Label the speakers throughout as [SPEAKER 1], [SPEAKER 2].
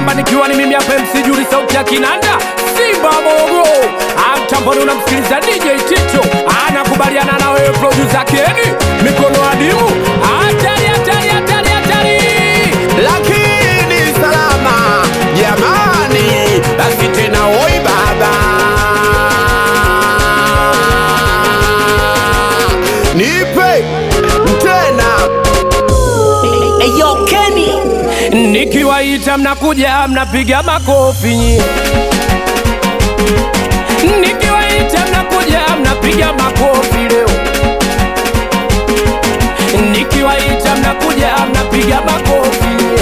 [SPEAKER 1] Simba nikiwa ni mimi hapa MC Juri sauti ya kinanda Simba Mogo amtamboni unamsikiliza DJ Tito anakubaliana na wewe producer Keni mikono adimu hatari hatari hatari hatari
[SPEAKER 2] lakini salama jamani, basi tena oi baba, nipe tena
[SPEAKER 3] Eyo Kenny
[SPEAKER 1] nikiwaita mnakuja mnapiga makofi nyie nikiwaita mnakuja mnapiga makofi leo nikiwaita mnakuja mnapiga makofi nyie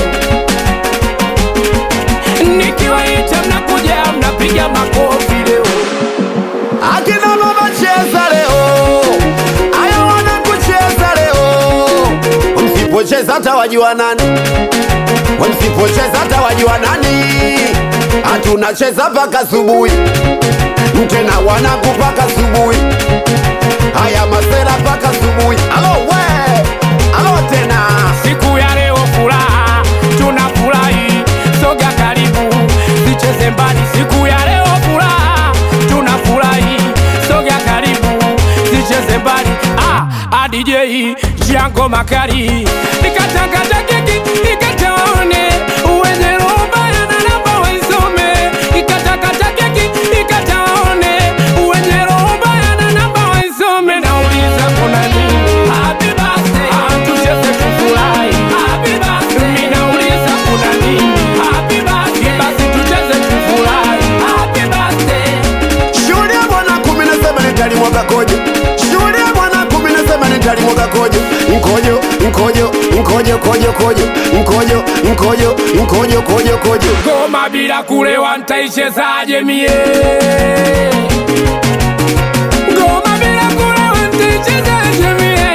[SPEAKER 1] nikiwaita mnakuja mnapiga makofi leo
[SPEAKER 2] akina mama cheza leo, aya wana kucheza leo, msipocheza hata wajua nani, msipocheza hata wajua nani, hatunacheza mpaka asubuhi, tena wanaku mpaka asubuhi, haya masela mpaka asubuhi. Alo we, alo tena
[SPEAKER 1] siku ya leo furaha tunafurahi soga karibu sicheze mbali siku ya leo furaha tunafurahi soga karibu sicheze mbali ah, ah, DJ Jango Makari nikatakata keki nikataone wenye roho mbaya na namba waisome nikatakata keki nikataone wenye roho mbaya na namba waisome nauliza kuna nini happy birthday ah, tucheze tufurahi happy birthday mimi nauliza kuna nini happy birthday basi tucheze tufurahi happy birthday
[SPEAKER 2] Shuhudia bwana kumi na saba nitalimwaga kojo. Shuhudia bwana kumi na saba nitalimwaga kojo. Mkojo, mkojo, mkojo, kojo, kojo. Mkojo, mkojo, mkojo, kojo, kojo.
[SPEAKER 1] ngoma bila kulewa ntaichezaje mie ngoma bila kulewa ntaichezaje mie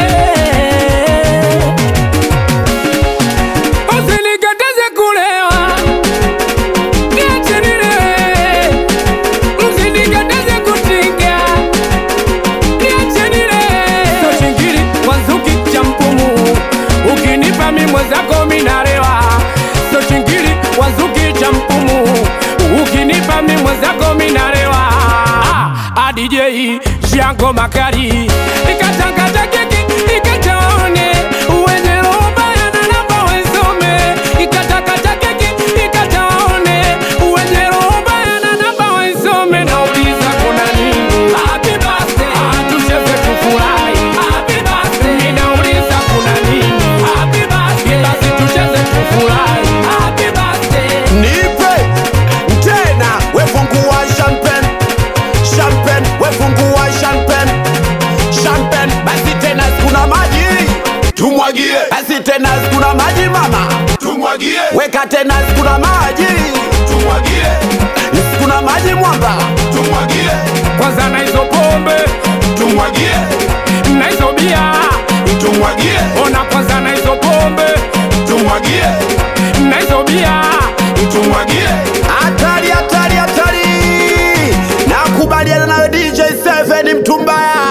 [SPEAKER 1] usinikataze kulewa niache nilewe msinikataze kutinga niache nilewe so chingiri wanzuki cha mpumu ukinipa mi mwenzako minarewa so chingiri wanzuki cha mpumu ukinipa mi mwenzako minarewa ah, DJ Jango Makari ikatakata keki ikataone wenye roho mbaya na namba waisome ikatakata keki ikataone wenye roho mbaya na namba waisome nauliza kuna nini happy birthday ah, tucheze tufurahi happy birthday mimi nauliza kuna nini happy birthday basi tucheze tufurahi happy birthday
[SPEAKER 2] Nipe tena wefungua champagne. Champagne, wefungua champagne. Champagne, basi tena sikuna maji. Tumwagie. Basi tena sikuna maji mama. Tumwagie. Weka tena sikuna maji. Tumwagie. Sikuna maji mwamba. Tumwagie.
[SPEAKER 1] kwanza na hizo pombe
[SPEAKER 2] Tumwagie.
[SPEAKER 1] na hizo bia
[SPEAKER 2] Tumwagie.
[SPEAKER 1] ona kwanza na hizo pombe
[SPEAKER 2] Tumwagie.
[SPEAKER 1] na hizo bia
[SPEAKER 2] tumwagie hatari hatari hatari nakubaliana nawe dj 7 mtumbaya